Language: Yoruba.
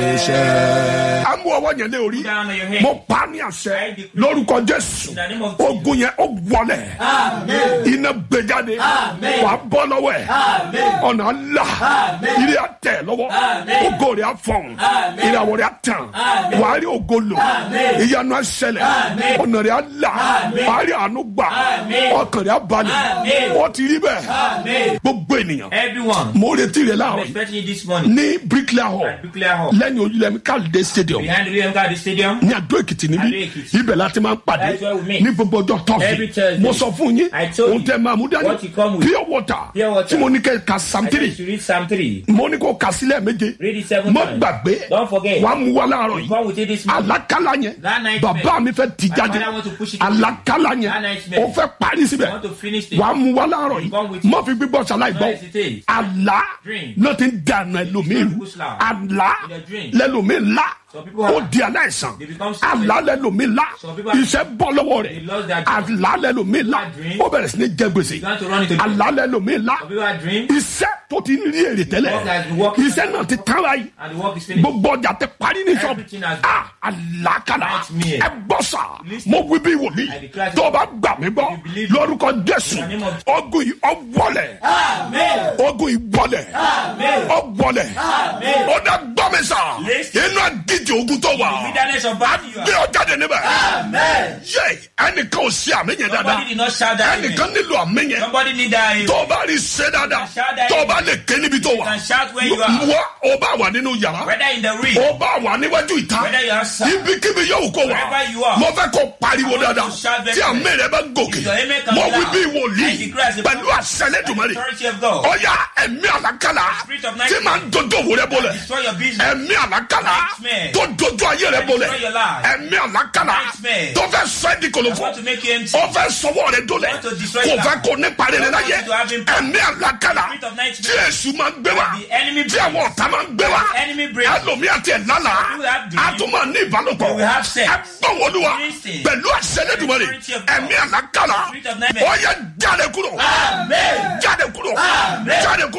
lè ṣẹ. a mú ọwọ́ yẹn lé orí down on your head. mo pa á ní àṣẹ lórúkọ jésù In the name of Jesus. ogun yẹn ó wọlẹ̀ iná gbẹjáde wàá bọ́ lọ́wọ́ ẹ̀ ọ̀nà ńlá ilé àtẹ̀ lọ́wọ́ ògo rẹ̀ á fọ̀hún ìràwọ̀ rẹ̀ á tàn wàá rí ògo lò ìyanu á ṣẹlẹ̀ ọ̀nà rẹ̀ á là wàá rí àánú gbà ọkàn rẹ̀ á balẹ̀ ó ti rí bẹ́ẹ̀ gbogbo ènìyàn Everyone, mo retí rẹ̀ I'm láàárọ̀ yìí expecting you this morning ní bricklayer hall at Bricklayer Hall lẹ́yìn ojúlẹ̀mí kálídé stadium behind the William Garden Stadium. ní àdó èkìtì níbí Adó Èkìtì. ibẹ̀ láti máa ń pàdé That's where we meet. ní gbogbo ọjọ́ Every tọ́sí Thursday. mo sọ fún yín I told ohun you tẹ máa mú dání what you come with. pure water Pure water. tí mo ní kẹ́ ka I psalm said you three should read Psalm 3. mo ní kó ka sílẹ̀ méje Read it seven mo times. gbàgbé Don't forget. wàá mú wa láàárọ̀ You yìí come with it this morning. àlákálá yẹn That nightmare. bàbá mi fẹ́ tì My jáde father want to push it àlákálá That yẹn nightmare. ó fẹ́ parí síbẹ̀ I want to finish it. wàá mú wa láàárọ̀ You come yìí with it. má fi gbígbọ́ ṣàlàyé No gbọ́ hesitate. àlá Dream. náà ti ń dànù ẹlòmíì Push loud. àlá In a dream. lẹlòmíì ńlá Some people ó have- di aláìsàn They become sick. àlá lẹlòmíì ńlá Some people have- iṣẹ́ bọ́ lọ́wọ́ They rẹ̀ lost their job. àlá lẹlòmíì ńlá Bad dream. ó bẹ̀rẹ̀ sí ní jẹ gbèsè Began to run into debt. àlá lẹlòmíì ńlá Some people had dream iṣẹ́ tó ti ń rí èrè tẹ́lẹ̀ Work has been working. iṣẹ́ náà ti tán báyìí and the work is finished. gbogbo ọjà tẹ parí ní sọ́ọ̀bù Everything has ah àlàkàlà Nightmare. ẹ gbọ́ sà Listen. mo wí bí wòlíì I declare tó o bá gbà mí gbọ́ If you believe lórúkọ jésù In the name of- ogun yìí ọwọlẹ̀ Amen. ogun yìí wọlẹ̀ Amen. ọwọlẹ̀ Amen. ó dá gbọ́ mi sà Listen. inú àdíje ogun tó wà Wilderness of battle you gbé are. ọ jáde níbẹ̀ Amen. yé ẹnìkan ò sí àmì yẹn dáadáa Somebody did not shout that amen. ẹnìkan nílò àmì yẹn Somebody need that amen. tó o bá rí ṣe dáadáa Shout that tó o bá lè ké níbi tó You wà can shout where you are. wọ́n o bá wà nínú yàrá Whether in the ring, ó bá wà níwájú ìta whether you are outside. ibikíbi yóò kó wa Wherever you are. mo fẹ́ kó pariwo I want dáadáa you to shout very tí àmì rẹ bá gòkè If your amen comes mo wí loud, bí I wòlíì declare as a pẹ̀lú prophet, àṣẹlẹ́dùmarè authority of God. ọ̀yà ẹ̀mí àlákàlà spirit of tí nightmare. máa ń dojú òwò rẹ bọ́lẹ̀ Destroy your business. ẹ̀mí àlákàlà Nightmare. tó dojú ayé rẹ bọ́lẹ̀ Destroy your life. ẹ̀mí àlákàlà Nightmare. tó fẹ́ sọ ẹ́ di I kòlòfò want to make you empty. ó fẹ́ sọwọ́ rẹ dólẹ̀ want to destroy kò your fẹ́ life. kó nípa rere I want láyé you to have impact. ẹ̀mí àlákàlà Spirit of nightmare. tí èṣù máa ń gbé wa The enemy tí brings. àwọn ọ̀tá máa ń gbé wa The enemy brings. ẹlòmí àti ẹ̀ lálàá You have dream. a tún máa ní ìbálòpọ̀ You will have sex. ẹ gbọ́n wọlúwa Listen. pẹ̀lú àṣẹlẹ́dùmarè Authority of God. ẹ̀mí àlákàlà Spirit of nightmare. ó yẹ jáde kúrò Amen. jáde kúrò Amen. jáde kúrò.